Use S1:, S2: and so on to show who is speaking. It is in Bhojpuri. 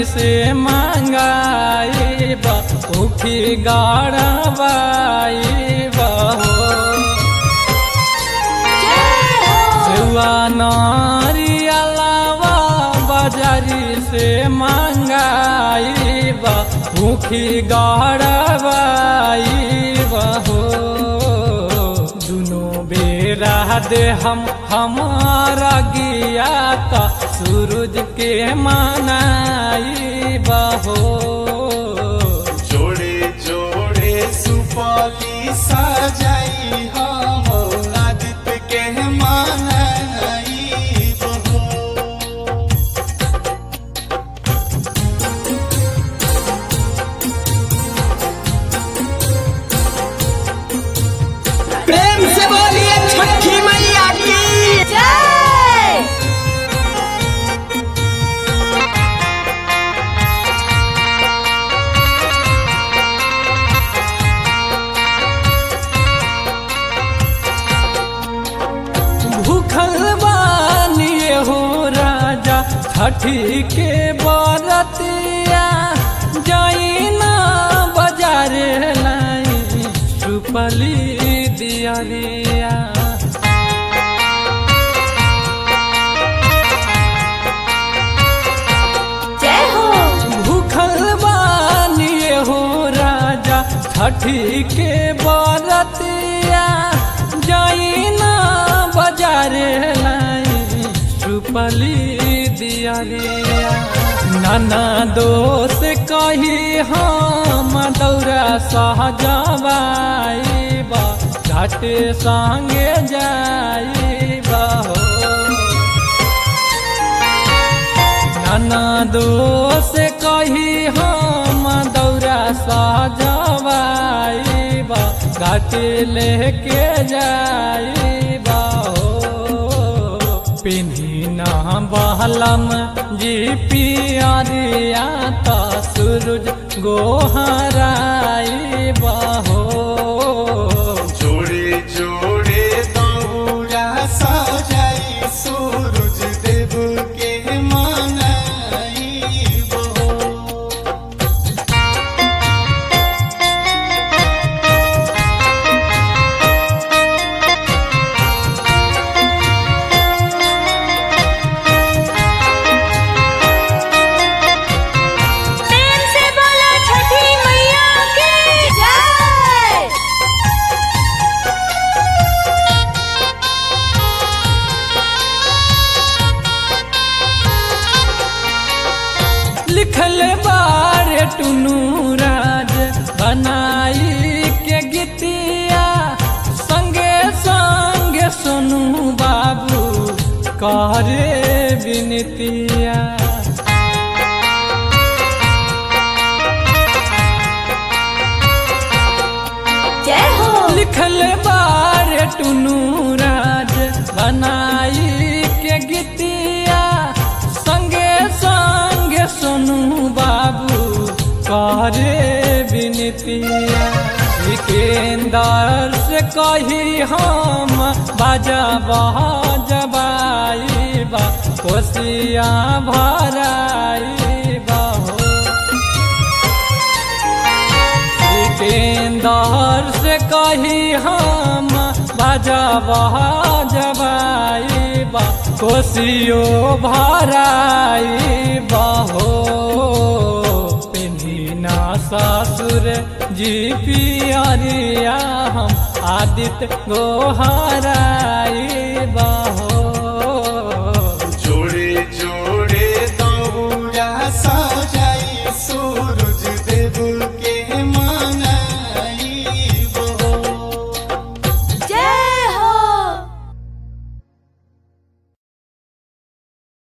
S1: से मांगाई उखी गाड़बाई बहो सेवा नारी अलावा बाजारी से मांगाई उखी गाड़बाई बहो दुनो बेरा दे हम हमारा गिया का सूरज के मानाई बहो
S2: जोड़े जोड़े सुपौली सजाई हम आदित्य के मानाई बहो
S3: प्रेम से बोलिए छठी मैया की
S4: जय
S1: भूखल बानिए हो राजा छठी के बरतिया जाई ना बाजार लाई सुपली दियरिया
S4: जय हो
S1: भूखल बानिए हो राजा छठी के बरतिया जाई ना बाजार लाई सुपली दियरिया नाना दोष कही हम दौरा सहजबाई बा घाट संगे जाई हो नाना दोष कही हम दौरा सजवाई बा घाट लेके जाई बा पिन्ही ना बहलम जी पियरिया त सूरज गोहराई बहो
S2: जोड़े जोड़े दौरा सजाई सूरज देव के मानाई बहो
S4: प्रेम से बोलो छठी मैया की जय
S1: लिखल बारे टुनू राज बनाई के गीतिया संगे संगे सोनू बाबू करे विनतिया
S4: जय हो
S1: लिखल बारे टुनू राज बनाई के गीतिया संगे संगे सोनू बाबू करे विनतिया सिकेंदर से कही हम बाजा बजबाई बा कोसिया भराई बहो सिकंदर से कही हम बजबा जबाई बा कोसियो भराई बहो पिन्ही ससुर जी पियरिया हम आदित्य गोहराई